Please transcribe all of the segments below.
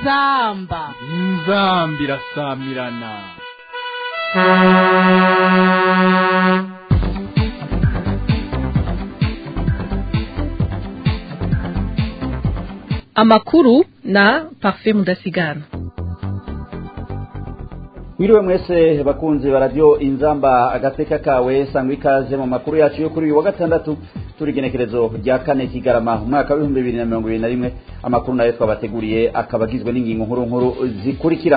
inzamba inzamba irasamirana amakuru na parfait mudasigana Mwiriwe mwese bakunzi ba radio inzamba agateka kawe sangwa ikaze mu makuru yacu yo kuri uyu wa gatandatu turi genekerezo rya kane kigarama umwaka w'ibihumbi bibiri na mirongo ibiri na rimwe amakuru nayo twabateguriye akaba agizwe n'ingingo nkuru nkuru zikurikira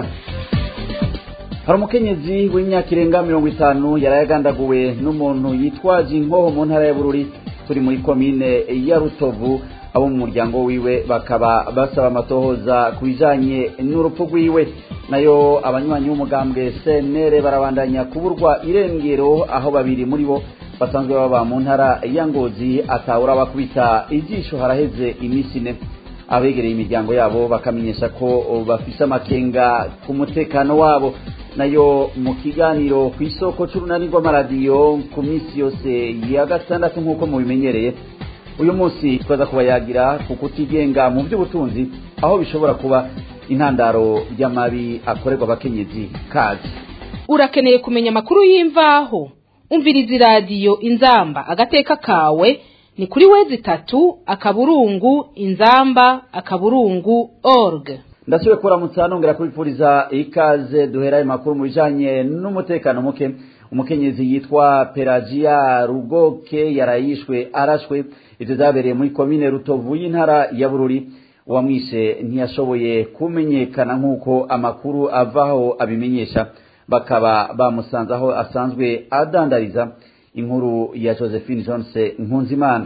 hari umukenyezi w'imyaka irenga mirongo itanu yarayagandaguwe n'umuntu yitwaje inkoho mu ntara ya bururi turi muri komine ya rutovu abo mu muryango wiwe bakaba basaba amatohoza ku bijanye n'urupfu rwiwe nayo abanywanyi b'umugambwe senere barabandanya kuburwa irengero aho babiri muri bo basanzwe baba mu ntara ya ngozi atawura bakubita ijisho haraheze iminsi ine abegereye imiryango yabo bakamenyesha ko bafise amakenga ku mutekano wabo nayo mu kiganiro ku isoko c'urunani rw'amaradiyo ku minsi yose ya gatandatu nk'uko mubimenyereye uyu munsi twaza kubayagira ku kutigenga mu by'ubutunzi aho bishobora kuba intandaro y'amabi akorerwa abakenyezi kazi urakeneye kumenya amakuru y'imvaho umviriza iradiyo inzamba agateka kawe ni kuri wezi itatu akaburungu inzamba akaburungu org ndasubiye kuramutsa nongera kubipfuriza ikaze duhera ayo makuru mu bijanye n'umutekano muke umukenyezi yitwa pelagia rugoke yarayishwe arashwe ivyo vyabereye muri komine rutovu y'intara ya bururi uwamwishe ntiyashoboye kumenyekana nk'uko amakuru avaho abimenyesha bakaba bamusanze aho asanzwe adandariza inkuru ya josephine jones nkunzimana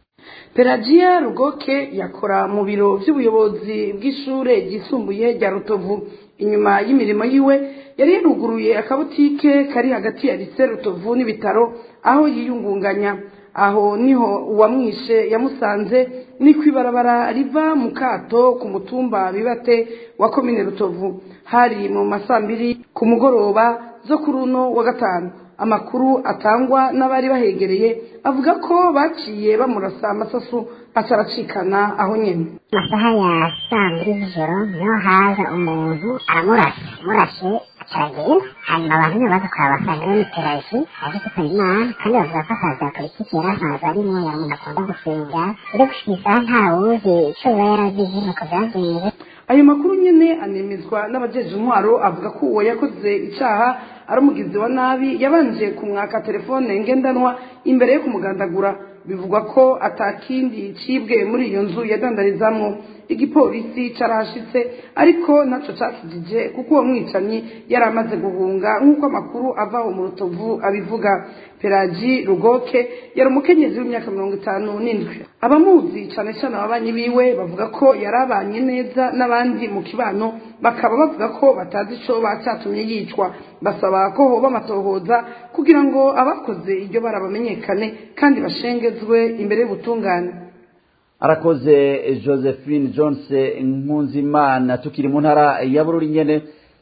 pelagia rugoke yakora mu biro by'ubuyobozi bw'ishure ryisumbuye rya rutovu inyuma y'imirimo yiwe yari yaruguruye akabutike kari hagati ya lise rutovu n'ibitaro aho yiyungunganya aho niho uwamwishe yamusanze ni ku ibarabara riva mu kato ku mutumba bibate wa komine rutovu hari mu masambiri ku mugoroba zo kuri uno wa gatanu amakuru atangwa n'abari bahegereye avuga ko baciye bamurasa amasasu acaracikana aho nyene amasaha ya saa mbiri z'ijoro niho haza umuntu aramurasa murashe acaragenda hanyuma abantu nibo baza kuraba basanga we n'iteraji aje gusaba imana kandi bavuga ko akazi ya politiki yari asanzwe arimwo yari umuntu akunda gusenga uri gushika isaha ntawuzi ico biba yarazize nuko vyagenze ayo makuru nyene anemezwa n'abajeje intwaro avuga ko uwo yakoze icaha ari umugizi wa nabi yabanje kumwaka telefone ngendanwa imbere yo kumugandagura bivugwa ko atakindi cibwe muri iyo nzu yadandarizamwo igipolisi carahashitse ariko naco cakijije kuko uwo mwicanyi yari amaze guhunga nk'uko amakuru avaho mu rutovu abivuga pelaji rugoke yari umukenyezi w'imyaka mirongo itanu n'indwi abamuzi cane cane ababanyi biwe bavuga ko yari abanye neza n'abandi mu kibano bakaba bavuga ko batazi ico bacatumye yicwa basaba ko hoba amatohoza kugira ngo abakoze iryo bara bamenyekane kandi bashengezwe imbere y'ubutungane arakoze josephine jones nkunzimana tukiri mu ntara ya bururi nyene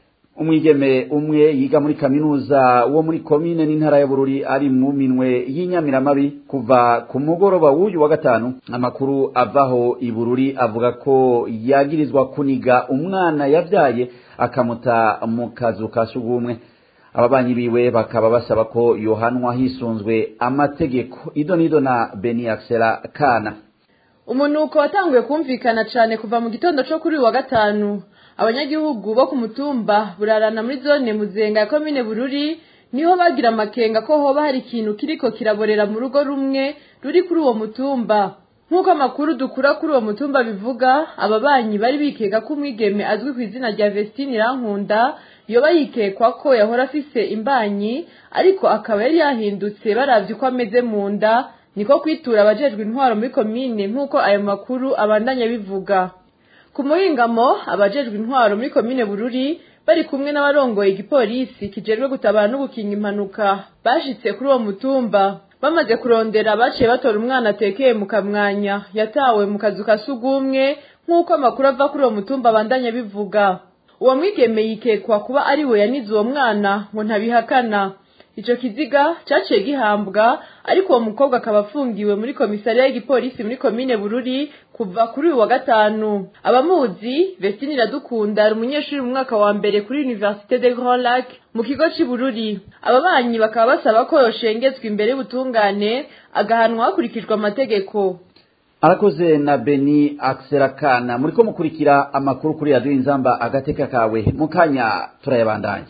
umwigeme umwe yiga muri kaminuza wo muri komine n'intara ya bururi ari mu minwe y'inyamiramabi kuva ku mugoroba w'uyu wa gatanu amakuru avaho i bururi avuga ko yagirizwa kuniga umwana yavyaye akamuta mu kazu ka sugumwe ababanyi biwe bakaba basaba ko yohanwa hisunzwe amategeko ido nido na beni axela kana umunuko watanguye kumvikana cyane kuva mu gitondo cyo kuri uyu wa gatanu abanyagihugu bo ku mutumba burarana muri zone muzenga ya komine bururi niho bagira amakenga ko hoba hari ikintu kiriko kiraborera mu rugo rumwe ruri kuri uwo mutumba nk'uko amakuru dukura kuri uwo mutumba bivuga ababanyi bari bikeka ko umwigeme azwi ku izina rya vestine irankunda yoba yikekwa ko yahora afise imbanyi ariko akaba yari yahindutse baravye uko ameze mu nda niko kwitura abajejwe intwaro muri komine nk'uko ayo makuru abandanya bivuga ku muhingamo abajejwe intwaro muri komine bururi bari kumwe n'abarongoye igipolisi kijejwe gutabara no gukinga impanuka bashitse kuri uwo mutumba bamaze kurondera baciye batora umwana atekeye mu kamwanya yatawe mu kazu ka sugumwe nk'uko amakuru ava kuri uwo mutumba abandanya bivuga uwo mwigeme yikekwa kuba ari we yanize uwo mwana ngo ntabihakana ico kiziga caciye gihambwa ariko uwo mukobwa akaba afungiwe muri komisariya y'igipolisi muri komine bururi kuva kuri uyu wa gatanu abamuzi Vestine Iradukunda ari umunyeshuri mu mwaka wa mbere kuri Université de Grand Lac mu kigo c'i Bururi ababanyi bakaba basaba ko yoshengezwa imbere y'ubutungane agahanwa hakurikijwe amategeko arakoze na beni akserakana muriko mukurikira amakuru kuri radiyo inzamba agateka kawe mu kanya turayabandanya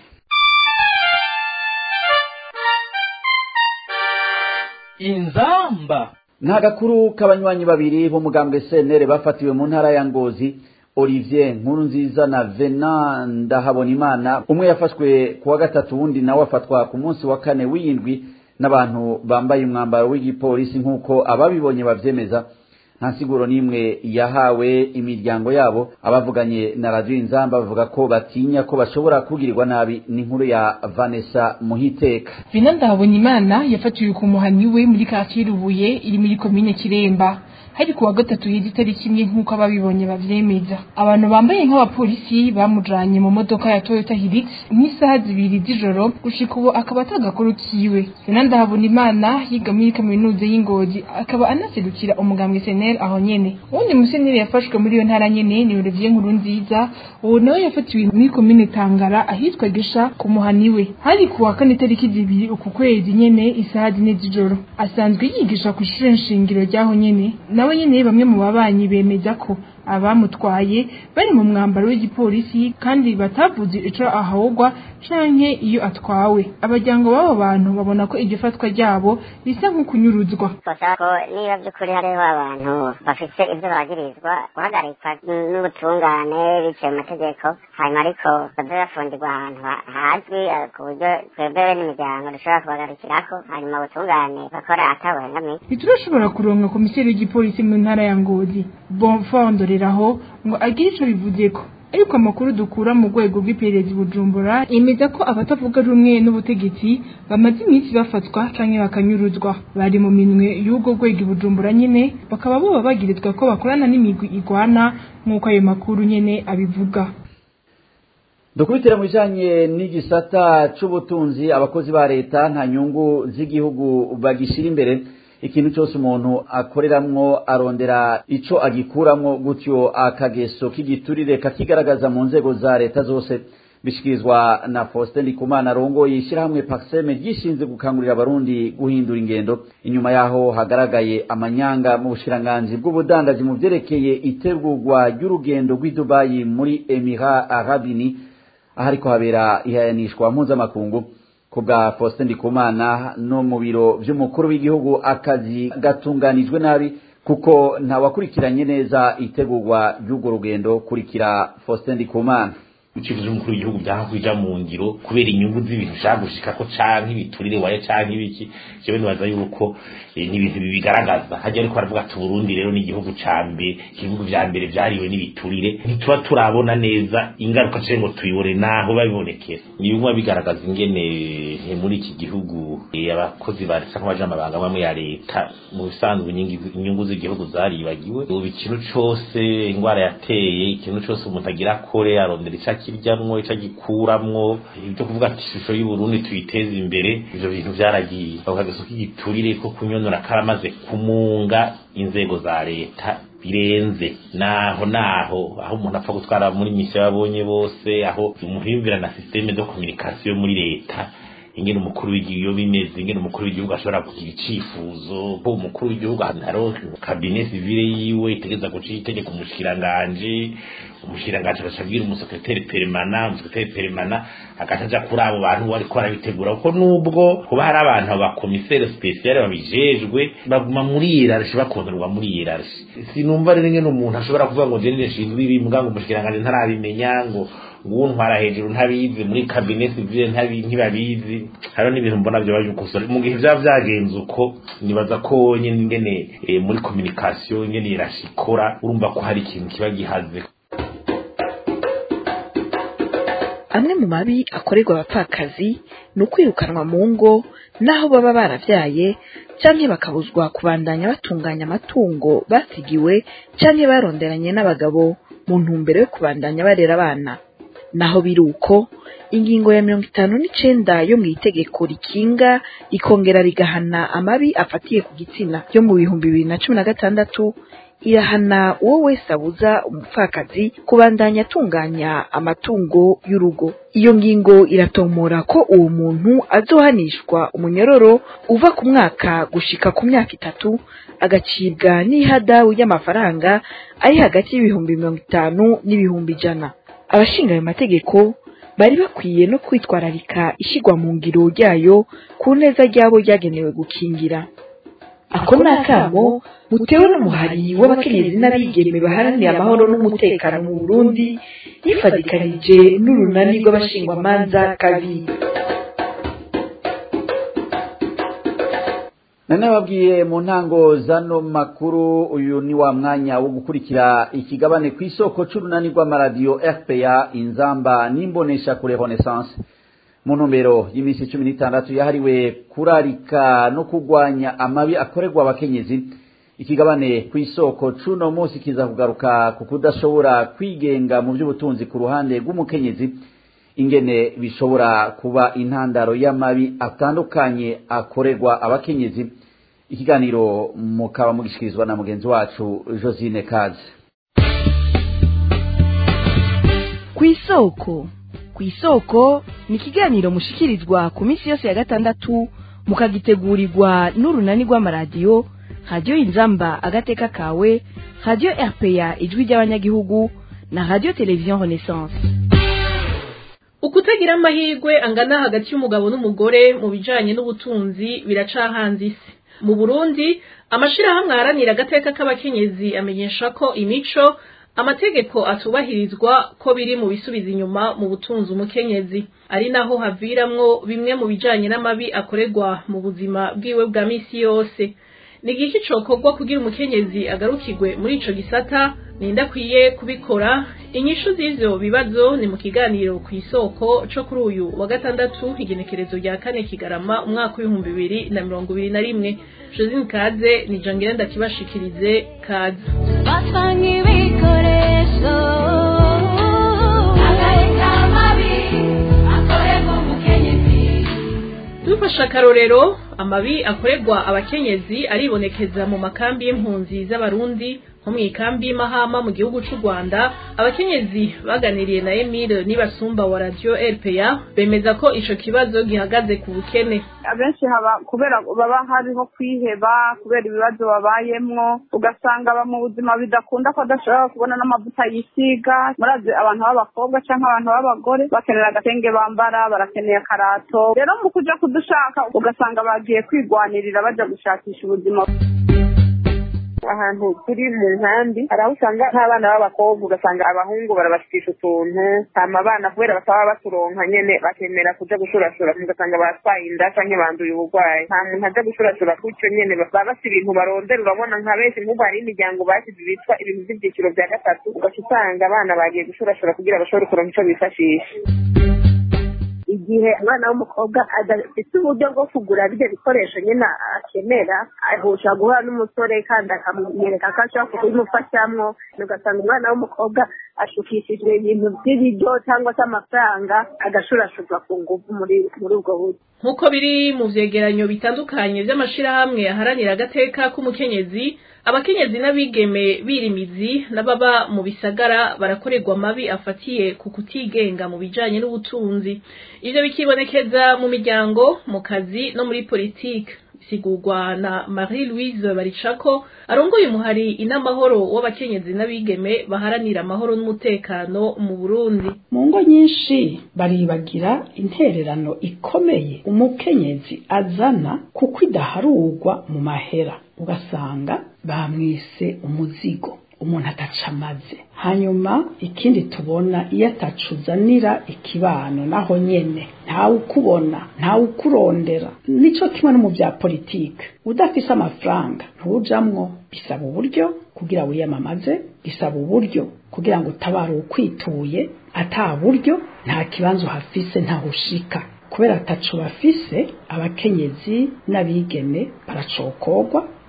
inzamba nta gakuru k'abanywanyi babiri b'umugambwe senere bafatiwe mu ntara ya ngozi olivier nkuru nziza na venan ndahabonimana umwe yafashwe ku wa gatatu wundi nawe afatwa ku munsi wa kane w'iyindwi n'abantu bambaye umwambaro w'igipolisi nk'uko ababibonye bavyemeza nta siguro n'imwe yahawe imiryango yabo abavuganye na radiyo inzamba bavuga ko batinya ko bashobora kugirirwa nabi n'inkuru ya vanessa muhiteka Vina Ndahabonimana yafatiwe ku muhani we muri kacyiru Rubuye iri muri komine Kiremba hari kuwa gatatu y'itariki imwe nk'uko ababibonye bavyemeza abantu bambaye nk'abapolisi bamujanye mu modoka ya Toyota Hilux nk'isaha zibiri z'ijoro gushika ubu akaba atagakuru kiwe Vina Ndahabonimana yiga muri kaminuza y'Ingozi akaba anaserukira umugambwe SNL aho nyene uwundi museneri yafashwe muri iyo ntara nyene ni Olivier Nkuru nziza uwo nawe yafatiwe muri komine Tangara ahitwa Gesha ku muhani we hari kuwa kane tariki zibiri uku kwezi nyene isaha zine z'ijoro asanzwe yigisha ku ishure nshingiro ryaho nyene nawe nyene bamwe mu babanyi bemeza ko abamutwaye bari mu mwambaro w'igipolisi kandi batavuze ico ahogwa canke iyo atwawe abajyango b'abo bantu babona ko iryo fatwa ryabo risa nk'ukunyuruzwa twasaba ko niba by'ukuri hariho abantu bafite ibyo bagirizwa guhagarikwa n'ubutungane biciye mu mategeko hanyuma ariko baze bafungirwa ahantu ha- hazwi eh, ku buryo twebwewe n'imiryango dushobora kubagarukirako hanyuma ubutungane bakora atabuhengamiye ntiturashobora kuronka komiseri w'igipolisi mu ntara ya ngozi bonfondoreraho ngo agire ico bivuzeko ariko amakuru dukura mu rwego rw'iperereza i bujumbura yemeza ko abatavuga rumwe n'ubutegetsi bamaze iminsi bafatwa canke bakanyuruzwa bari mu minwe y'ubwo rwego i bujumbura nyene bakaba boba bagirizwa ko bakorana n'imigwi igwana nk'uko ayo makuru nyene abivuga dukubitire mu bijanye n'igisata c'ubutunzi abakozi ba leta nta nyungu z'igihugu bagishira imbere ikintu cyose umuntu akoreramwo arondera ico agikuramwo gutyo akageso k'igiturire kakigaragaza mu nzego za leta zose bishikirizwa na Faustin Ndikumana arongoye ishyirahamwe Paxeme ryishinze gukangurira abarundi guhindura ingendo inyuma yaho hagaragaye amanyanga mu bushiranganji bw'ubudandaji mu vyerekeye itegurwa ry'urugendo rw'i Dubai muri Emirats Arabes Unis ahariko habera ihayanishwa mpuzamakungu ku bwa Faustin Ndikumana no mu biro vy'umukuru w'igihugu akazi gatunganijwe nabi kuko ntawakurikiranye neza itegurwa ry'urwo rugendo kurikira Faustin Ndikumana icyifuzo cy'umukuru w'igihugu byanga kuja mu ngiro kubera inyungu z'ibintu ushaka gushikako canke ibiturire waye canke ibiki jewe nibaza yuko eh, ni ibintu bibigaragaza hajya ariko baravuga ati Burundi rero ni igihugu ca mbere ibihugu vya mbere vyariwe n'ibiturire ntituba turabona neza ingaruka cyo ngo tuyibone naho babibonekera nibiguma bigaragaza ingene eh, muri iki gihugu eh, abakozi ba leta nk'abaje amabanga amwe ya leta mu bisanzwe inyungu- inyungu z'igihugu zaribagiwe ubu ikintu cose ingwara yateye ikintu cose umuntu agira akore arondera ico akiryamwo ico agikuramwo ibyo kuvuga ati ishusho y'uburundi tuyiteze imbere ivyo bintu vyaragiye ako kageso k'igiturire ko kunyonora karamaze kumunga inzego za leta birenze naho naho aho umuntu apfa gutwara muri misiyo yabonye bose aho umuhimbira na systeme de communication muri leta ingene umukuru w'igihugu iyo bimeze ingene umukuru w'igihugu ashobora kugira icifuzo ko umukuru w'igihugu haro kabine civile yiwe itegeza guca itegeko umushikiranganje umushikiranganje agacabwira umusekreteri peremana umusekreteri peremana agaca aja kuri abo bantu bariko barabitegura kuko nubwo kuba hari abantu abakomisere spesiale babijejwe baguma muri hierarchie bakontorwa muri hierarchie sinumva rero ingene umuntu ashobora kuvuga ngo jewe nshinzwe ibi mbwa ngo umushikiranganje ntarabimenya ngo nguwo ntwara hejuru ntabizi muri kabine civile ntabi ntibabizi hariho n'ibintu mbona vyo babikosora mu gihe vyaba vyagenze uko nibaza ko nyene ingene eh, muri communication ingene irashikora urumva ko hari ikintu kiba gihaze amwe mu mabi akorerwa abapfakazi ni ukwirukanwa mu ngo n'aho baba baravyaye canke bakabuzwa kubandanya batunganya amatungo basigiwe canke baronderanye n'abagabo mu ntumbero yo kubandanya barera abana naho biri uko ingingo ya mirongo itanu n'icenda yo mu itegeko rikinga rikongera rigahana amabi afatiye ku gitsina yo mu bihumbi bibiri na cumi na gatandatu irahana uwo wese abuza umupfakazi kubandanya atunganya amatungo y'urugo iyo ngingo iratomora ko uwo muntu azohanishwa umunyororo uva ku mwaka gushika ku myaka itatu agacibwa n'ihadabu y'amafaranga ari hagati y'ibihumbi mirongo itanu n'ibihumbi ijana abashinga ayo mategeko bari bakwiye no kwitwararika ishyirwa mu ngiro ryayo ku neza ry'abo ryagenewe gukingira ako ni akamo mutewe n'umuhari w'abakenyezi n'abigeme baharanira amahoro n'umutekano mu burundi yifadikanije n'urunani rw'abashingwamanza kabiri none babwiye mu ntango zano makuru uyu ni wa mwanya wo gukurikira ikigabane ku isoko c'urunani rw'amaradiyo rpa inzamba n'imbonesha kure renaissance mu ntumbero y'iminsi cumi n'itandatu yahariwe kurarika no kurwanya amabi akorerwa abakenyezi ikigabane ku isoko c'uno munsi kiza kugaruka ku kudashobora kwigenga mu by'ubutunzi ku ruhande rw'umukenyezi ingene bishobora kuba intandaro y'amabi atandukanye akorerwa abakenyezi ikiganiro mukaba mugishikirizwa na mugenzi wacu josine kaze ku isoko ku isoko ni ikiganiro mushikirizwa ku minsi yose ya gatandatu mukagitegurirwa n'urunani rw'amaradiyo radiyo inzamba agateka kawe radiyo rpa ijwi ry'abanyagihugu na radiyo televiziyo renaissance ukutagira amahirwe angana hagati y'umugabo n'umugore mu bijanye n'ubutunzi biracahanze isi mu burundi amashirahamwe aharanira agateka k'abakenyezi amenyesha ko imico amategeko atubahirizwa ko biri mu bisubiza inyuma mu butunzi umukenyezi ari naho haviramwo bimwe mu bijanye n'amabi akorerwa mu buzima bwiwe bwa misi yose ni igiki cokorwa kugira umukenyezi agarukirwe muri ico gisata ninde akwiye kubikora inyishu z'ivyo bibazo ni mu kiganiro ku isoko co kuri uyu wa gatandatu igenekerezo rya kane kigarama umwaka w'ibihumbi bibiri na mirongo ibiri na rimwe josine kaze ni jangire ndakibashikirize kaze batwanga ibikoresho agareka amabi akorerwa umukenyezi dufashe akarorero amabi akorerwa abakenyezi aribonekeza mu makambi y'impunzi z'abarundi nko mu ikambi y'imahama mu gihugu c'u rwanda abakenyezi baganiriye na emile nibasumba wa radiyo rpa bemeza ko ico kibazo gihagaze ku bukene abenshi haba kubera baba hariho kwiheba kubera ibibazo babayemwo ugasanga aba mu buzima bidakunda ko adashobora kubona n'amavuta yisiga murazi abantu b'abakobwa canke abantu b'abagore bakenera agatenge bambara barakeneye akarato rero mu kuja kudushaka ugasanga bagiye kwigwanirira baja gushakisha ubuzima ahantu turi mu nkambi hari aho usanga nk'abana b'abakobwa ugasanga abahungu barabashikisha utuntu hama abana kubera bataba baturonka nyene bakemera kuja gushurashura ugasanga batwaye inda canke banduye uburwayi nta muntu aja gushurashura gutyo nyene baba bafise ibintu barondera urabona nka benshi nk'ubu hari imiryango basize bitwa ibintu vy'ivyiciro vya gatatu ugaca usanga abana bagiye gushurashura kugira bashobore kuronka ico bifashisha igihe umwana w'umukobwa adafite uburyo bwo kugura bino bikoresho nyine akenera ahusha guhura n'umusore kandi akamwereka ko ashobora kubimufashamwo ugasanga umwana w'umukobwa ashukishijwe ibintu by'ibiryo cyangwa se amafaranga agashurashurwa ku ngufu muri muri ubwo buryo nk'uko biri mu vyegeranyo bitandukanye vy'amashirahamwe aharanira agateka k'umukenyezi abakenyezi n'abigeme birimizi n'ababa mu bisagara barakorerwa amabi afatiye ku kutigenga mu bijanye n'ubutunzi ivyo bikibonekeza mu miryango mu kazi no muri politike bisigurwa na Marie Louise Baricako arongoye umuhari inamahoro w'abakenyezi n'abigeme baharanira amahoro n'umutekano mu Burundi mu ngo nyinshi baribagira intererano ikomeye umukenyezi azana kuko idaharurwa mu mahera ugasanga bamwise umuzigo umuntu ataca amaze hanyuma ikindi tubona iyo atacuzanira ikibano naho nyene ntawe ukubona ntawe ukurondera nico kimwe no mu bya politike udafise amafaranga ntujamwo bisaba uburyo kugira wiyamamaze bisaba uburyo kugira ngo utabare ukwituye ata buryo nta kibanza uhafise ntaho ushika kubera ataco bafise abakenyezi n'abigeme baracokorwa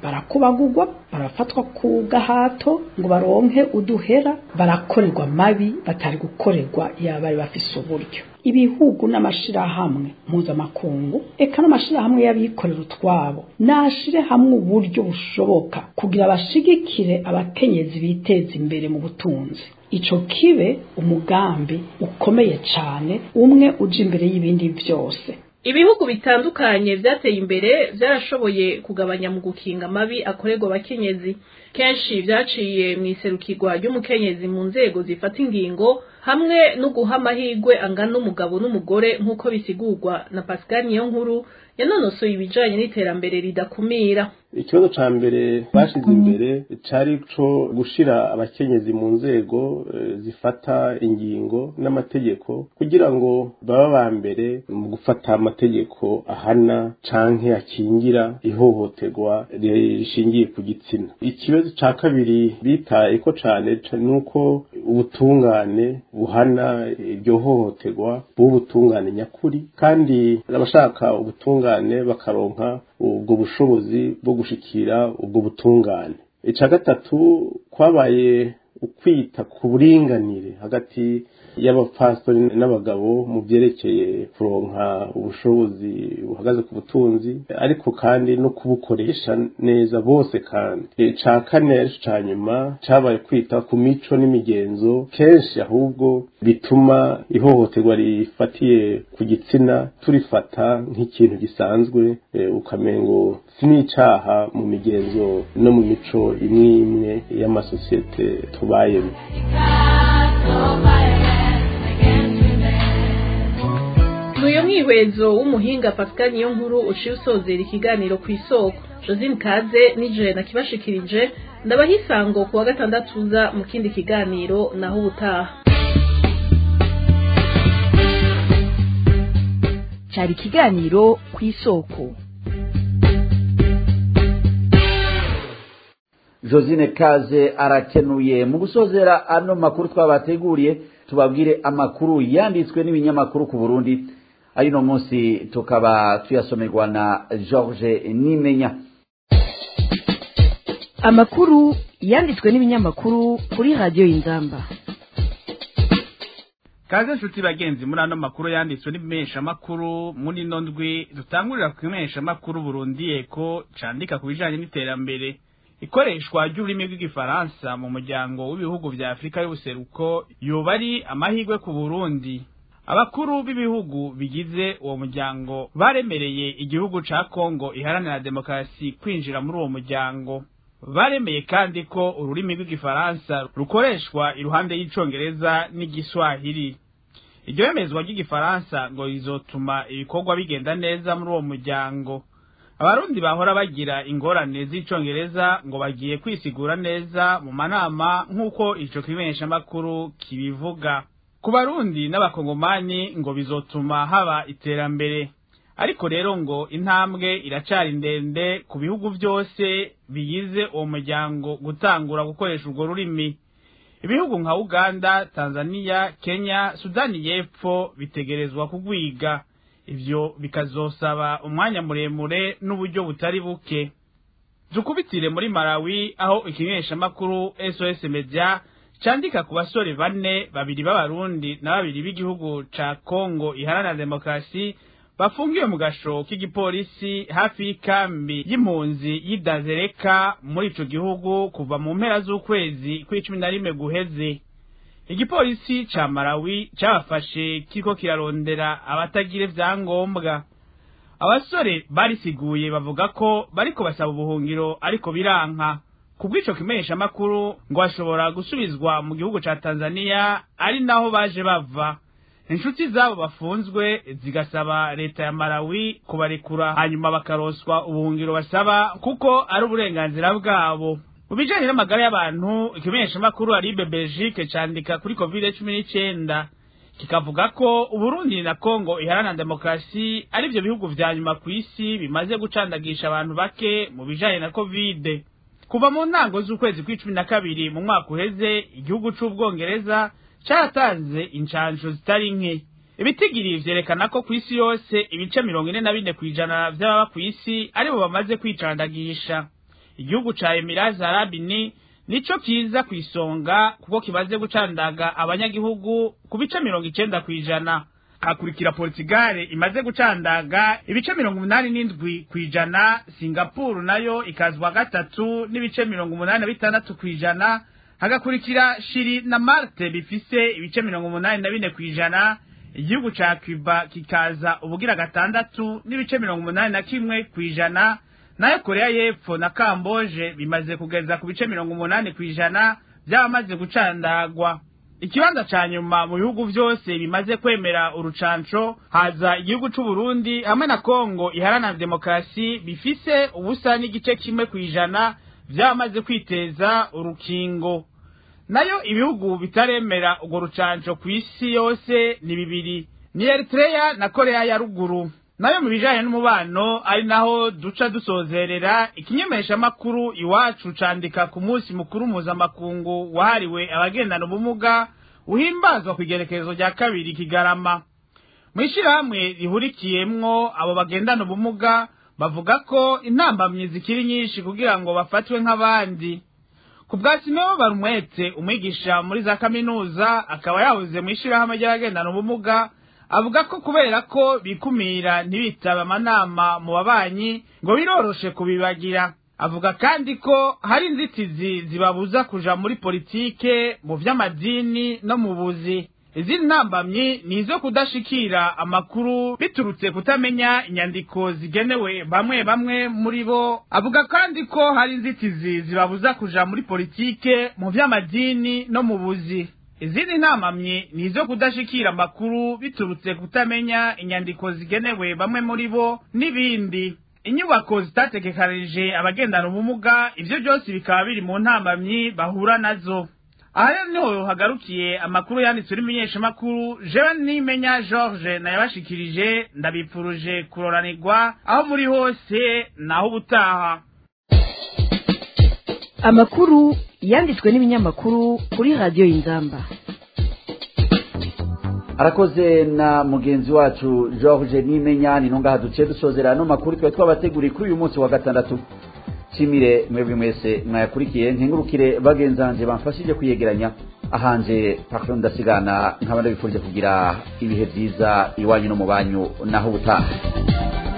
barakubagurwa barafatwa ku gahato ngo baronke uduhera barakorerwa mabi batari gukorerwa iyo bari bafise uburyo ibihugu n'amashirahamwe mpuzamakungu eka n'amashirahamwe y'abikorera utwabo nashire hamwe uburyo bushoboka kugira bashigikire abakenyezi biteza imbere mu butunzi ico kibe umugambi ukomeye cane umwe uja imbere y'ibindi vyose ibihugu bitandukanye vyateye imbere vyarashoboye kugabanya mu gukinga amabi akorerwa abakenyezi kenshi vyaciye mw'iserukirwa ry'umukenyezi mu nzego zifata ingingo hamwe no guha amahirwe angana umugabo n'umugore nk'uko bisigurwa na Pascal Niyonkuru yanonosoye ibijanye n'iterambere ridakumira ikibazo ca mbere bashize imbere cari co gushira abakenyezi mu nzego eh, zifata ingingo n'amategeko kugira ngo baba ba mbere mu gufata amategeko ahana canke akingira ihohoterwa rishingiye ku gitsina ikibazo ca kabiri bitayeko cane nuko ubutungane buhana iryo hohoterwa buba ubutungane nyakuri kandi abashaka ubutungane bakaronka ubwo bushobozi bwo gushikira ubwo butungane ica gatatu kwabaye ukwita ku buringanire hagati y'abapfasoni n'abagabo mu byerekeye kuronka ubushobozi buhagaze ku butunzi ariko kandi no kubukoresha neza bose kandi ca kane arico ca nyuma cabaye kwita ku mico n'imigenzo kenshi ahubwo bituma ihohoterwa rifatiye ku gitsina turifata nk'ikintu gisanzwe ukamengo si n'icaha mu migenzo no mu mico imwe imwe y'amasosiyete tubayemo Nuyo mwihwezo w'umuhinga Pascal Niyonkuru uciye usozera ikiganiro ku isoko Josine Kaze nije nakibashikirije ndabaha isango ku wa gatandatu uza mu kindi kiganiro naho ubutaha cyari ikiganiro ku isoko josine kaze arakenuye mu gusozera ano makuru twabateguriye tubabwire amakuru yanditswe n'ibinyamakuru ku burundi ari no munsi tukaba tuyasomerwa na george nimenya amakuru yanditswe n'ibinyamakuru kuri radiyo y'inzamba kaze nshuti bagenzi muri ano makuru yanditswe n'ibimeshamakuru muri ino ndwi dutangurira ku kimeshamakuru burundi eko candika ku bijanye n'iterambere ikoreshwa ry'ururimi rw'igifaransa mu muryango w'ibihugu vya afurika y'ubuseruko yoba ari amahirwe ku burundi abakuru b'ibihugu bigize uwo muryango baremereye igihugu ca kongo iharanira demokarasi kwinjira muri uwo muryango baremeye kandi ko ururimi rw'igifaransa rukoreshwa iruhande y'icongereza n'igiswahili iryo yemezwa ry'igifaransa ngo rizotuma ibikorwa bigenda neza muri uwo muryango abarundi bahora bagira ingorane z'icongereza ngo bagiye kwisigura neza mu manama nk'uko ico kimenyeshamakuru kibivuga ku barundi n'abakongomani ngo bizotuma haba iterambere ariko rero ngo intambwe iracari ndende ku bihugu byose bigize uwo muryango gutangura gukoresha urwo rurimi ibihugu nka uganda tanzania kenya sudani y'epfo bitegerezwa kugwiga ivyo bikazosaba umwanya muremure n'uburyo butari buke dukubitire muri malawi aho ikimenyeshamakuru sos media candika ku basore bane babiri b'abarundi na babiri b'igihugu ca kongo iharanira demokarasi bafungiwe mu gasho k'igipolisi hafi y'ikambi y'impunzi y'idazereka muri ico gihugu kuva mu mpera z'ukwezi kw'icumi na rimwe guheze igipolisi ca malawi cabafashe kiriko kirarondera abatagira ivyangombwa abasore barisiguye bavuga ko bariko basaba ubuhungiro ariko biranka kubw'ico kimenyeshamakuru ngo bashobora gusubizwa mu gihugu ca tanzaniya ari naho baje bava inshuti zabo bafunzwe zigasaba leta ya malawi kubarekura hanyuma bakaroswa ubuhungiro basaba kuko ari uburenganzira bwabo mu bijanye n'amagara y'abantu ikimenyeshamakuru aribe belgique candika kuri covid cumi n'icenda kikavuga ko uburundi na kongo iharanira demokarasi ari vyo bihugu vya nyuma kw'isi bimaze gucandagisha abantu bake mu bijanye na covid kuva mu ntango z'ukwezi kw'icumi na kabiri mu mwaka uheze igihugu c'ubwongereza caratanze incanco zitari nke ibitigiri vyerekana ko kw'isi yose ibice mirongo ine na bine kw'ijana vy'ababa kw'isi aribo bamaze kwicandagisha igihugu ca Emirates Arab ni nico kiza ku isonga kuko kimaze gucandaga abanyagihugu ku bice mirongo icenda kw'ijana hakurikira Portugal imaze gucandaga ibice mirongo umunani n'indwi kw'ijana Singapore nayo ikazwa gatatu n'ibice mirongo umunani na bitandatu kw'ijana hagakurikira Shiri na Marte bifise ibice mirongo umunani na bine kw'ijana igihugu ca Cuba kikaza ubugira gatandatu n'ibice mirongo umunani na kimwe kw'ijana nayo Korea y'Epfo na Kamboje bimaze kugeza ku bice mirongo umunani kw'ijana byabamaze gucandagwa ikibanza ca nyuma mu bihugu vyose bimaze kwemera urucanco haza igihugu c'u Burundi hamwe na Kongo iharanira demokarasi bifise ubusa n'igice kimwe kw'ijana vyamaze kwiteza urukingo nayo ibihugu bitaremera urwo rucanco ku isi yose ni bibiri ni Eritrea na Korea ya ruguru nayo mu bijanye n'umubano ari naho duca dusozerera ikinyemeshamakuru iwacu candika ku munsi mukuru mpuzamakungu wahariwe abagendana ubumuga uhimbazwa ku igerekezo rya kabiri kigarama mw'ishirahamwe rihurikiyemwo abo bagendana ubumuga bavuga ko intambamyi zikiri nyinshi kugira ngo bafatwe nk'abandi ku bwa simeho barumwete umwigisha muri za kaminuza akaba yahoze mw'ishirahamwe ry'abagendana ubumuga avuga ko kubera ko bikumira ntibitabe amanama mu babanyi ngo biroroshe kubibagira avuga kandi ko hari inzitizi zibabuza kuja muri politike mu vy'amadini no mu buzi izindi ntambamyi ni izo kudashikira amakuru biturutse kutamenya inyandiko zigenewe bamwe bamwe muri bo avuga kandi ko hari inzitizi zibabuza kuja muri politike mu vy'amadini no mu buzi izindi ntamamyi ni izo kudashikira amakuru biturutse kutamenya inyandiko zigenewe bamwe muri bo n'ibindi inyubako zitategekanije abagendana ubumuga ivyo byose bikaba biri mu ntamamyi bahura nazo aha rero niho hagarukiye amakuru yanditswe n'imenyeshamakuru jewe nimenya george nayabashikirije ndabipfuruje kuroranirwa aho muri hose naho ubutaha amakuru yanditswe n'ibinyamakuru kuri radiyo y'inzamba arakoze na mugenzi wacu george nimenya ni ntungaha duciye dusozera ano makuru twari twabateguriye kuri uyu munsi wa gatandatu nshimire mwebwe mwese mwayakurikiye nkengurukire bagenzanje bamfashije kuyegeranya ahanje pakiro ndasigana nkaba ndabifurije kugira ibihe byiza iwanyu no mu banyu naho ubutaha